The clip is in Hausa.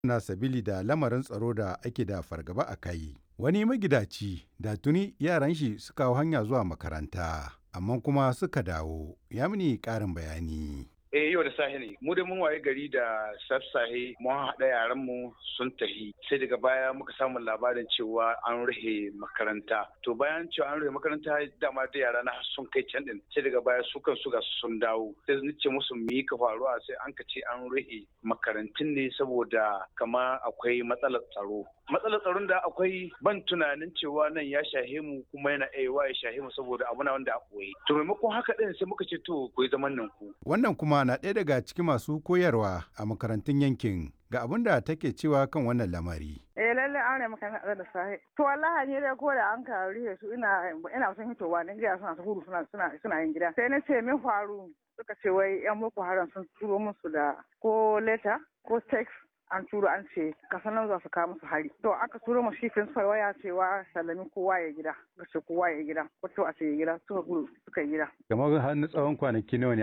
na sabili da lamarin tsaro da ake da fargaba a kai. Wani magidaci da tuni yaran shi suka hau hanya zuwa makaranta, amma kuma suka dawo, ya mini ƙarin bayani. eh yau da safe ne mu da mun waye gari da sassahe mun haɗa yaran mu sun tahi sai daga baya muka samu labarin cewa an rufe makaranta to bayan cewa an rufe makaranta dama da yara na sun kai can din sai daga baya su kan su ga sun dawo sai ni ce musu mi ka faruwa sai an ka ce an rufe makarantun ne saboda kama akwai matsalar tsaro matsalar tsaron da akwai ban tunanin cewa nan ya shahe mu kuma yana aiwa ya shahe mu saboda abu na wanda a koyi to maimakon haka din sai muka ce to ku yi zaman nan ku Wannan kuma na ɗaya daga cikin masu koyarwa a makarantun yankin ga abin da take cewa kan wannan lamari. Eh lalle an rai maka na da sahi. To wallahi ne dai ko da an ka rihe su ina ina son hitowa ne gida suna ta gudu suna suna suna yin gida. Sai na ce min faru suka ce wai yan boko haram sun turo musu da ko letter ko text an turo an ce kasan nan za su kawo musu hari. To aka turo mu shi principal waya cewa sallami kowa ya gida. Ga ce kowa ya gida. Ko to a ce ya gida suka gudu suka yi gida. Kamar har na tsawon kwanaki nawa ne